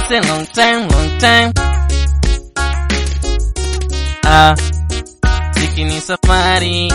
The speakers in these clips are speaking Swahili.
It's a long time, long time. Ah, mziki ni safari.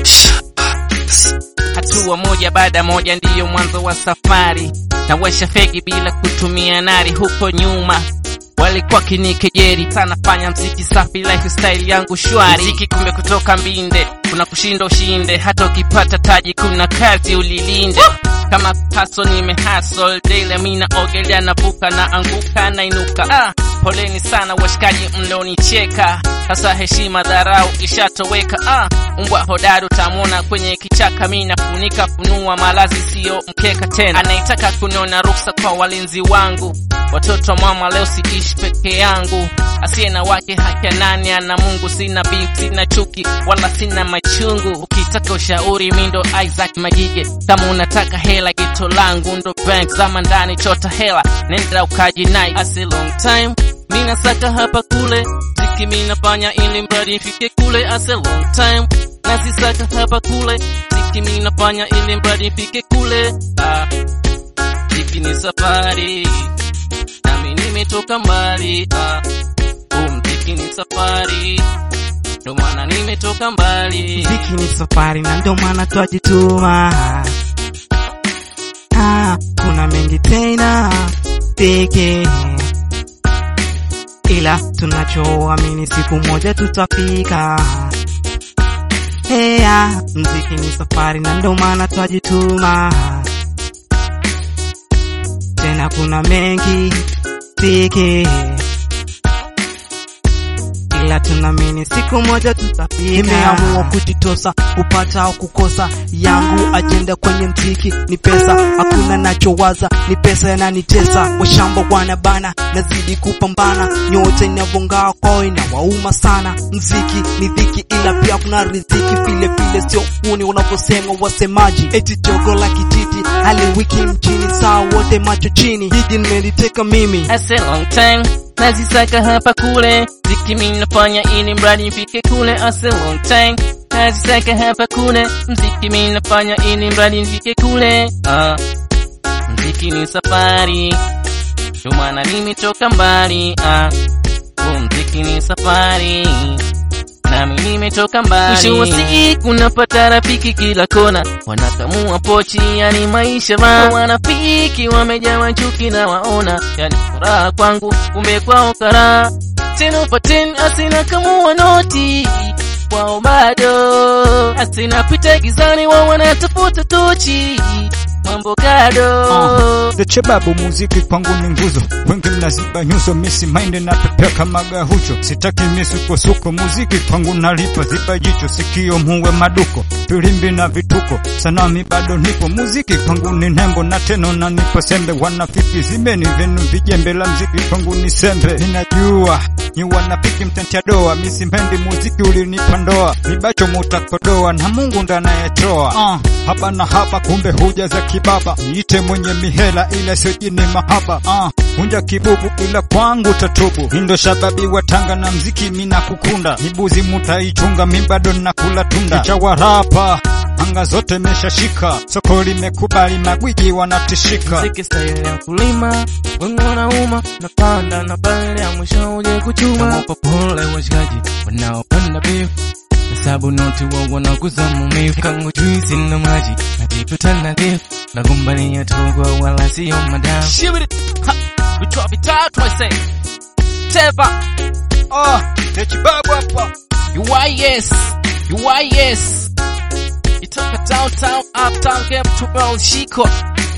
Hatua moja baada moja ndiyo mwanzo wa safari. Nawasha fegi bila kutumia nari huko nyuma walikuwa kinikejeri sana, fanya mziki safi, lifestyle yangu shwari. Mziki kumbe kutoka mbinde, kuna kushinda ushinde, hata ukipata taji kuna kazi ulilinde. Kama paso nime hustle daily, mina ogelea navuka na anguka na inuka. Ah, poleni sana washikaji mlionicheka, sasa heshima dharau ishatoweka. Ah, umbwa hodari utamwona kwenye kichaka, mi nafunika funua malazi siyo mkeka tena. Anaitaka kuniona ruksa kwa walinzi wangu, watoto wa mama leo siishi peke yangu, asiye na wake haki ya nani? Ana Mungu, sina beef, sina chuki wala sina machungu. Ukitaka ushauri mi ndo Isaac Magige, kama unataka hela geto langu ndo bank, zama ndani chota hela, nenda ukajinai. As a long time mina saka hapa kule, ziki mina fanya ili mradi nifike kule. As a long time nazisaka hapa kule, ziki mina fanya ili mradi nifike kule. Ah, ziki ni safari nami nimetoka mbali. Ah, huu mziki ni safari, ndo maana nimetoka mbali. Mziki ni safari na ndio maana twajituma. Ah, kuna mengi tena peke, ila tunachoamini siku moja tutafika. Hey, ah, mziki ni safari na ndio maana twajituma. Tena kuna mengi peke, ila tunaamini siku moja tutafika. Nimeamua kujitosa kupata au kukosa, yangu ajenda kwenye mziki ni pesa, hakuna nachowaza ni pesa yananitesa. Washamba wanabana, nazidi kupambana, nyota inavongaa kwao inawauma sana. Mziki ni dhiki, ila pia kuna riziki vile vile, sio uni unavyosema wasemaji, eti jogo la kijiji hali wiki mjini, saa wote macho chini, jiji nimeliteka mimi As a long time nazisaka hapa kule, ziki mimi nafanya ili mradi nifike kule. As a long time nazisaka hapa kule, mziki mimi nafanya ili mradi nifike kule. Ah, mziki ni safari, ndo maana nimetoka mbali. Ah, huu mziki ni safari nami nimetoka mbali. Mwisho wa siku napata rafiki kila kona, wanakamua pochi, yani maisha ma wanafiki wamejawa chuki na waona, yani furaha kwangu, kumbe kwao karaha. Tena paten asina kamua noti kwao bado asina pita gizani, wao wanatafuta tochi mambo kado Deche babu, muziki kwangu ni nguzo, wengi mnaziba nyuso, misi mainde na pepea kama gahucho, sitaki misukosuko, muziki kwangu nalipa, ziba jicho, sikio muwe maduko, filimbi na vituko, sanami bado nipo, muziki kwangu ni nembo na teno na nipo sembe, wanafiki zimeni venu vijembe, la mziki kwangu ni sembe, ninajua ni wanafiki mtentia doa, misimpendi muziki ulinipa ndoa, mibacho mutakodoa na Mungu ndo anayetoa. Uh, haba na haba, kumbe huja za kibaba, niite mwenye mihela ila sio jini mahaba. Uh, hunja kibubu ila kwangu tatubu, nindo shababi wa Tanga na mziki mina kukunda, mibuzi mutaichunga, mi bado nakula tunda, chawarapa anga zote meshashika, soko limekubali, magwiji wanatishika. Mziki style ya kulima, wengi wanauma, napanda na pale ya mwisho uje kuchuma. Nawapa pole washikaji wanaopanda beef, hesabu noti wao wanaguza maumivu. Kangu juisi na maji, najikuta na dip, nagombania togo wala sio madamu. Shibiri, ha, vichwa vitatu I say. Teva, Ah, Dechi babu hapa you are yes, you are yes. Itoka downtown, uptown, game to Shiko.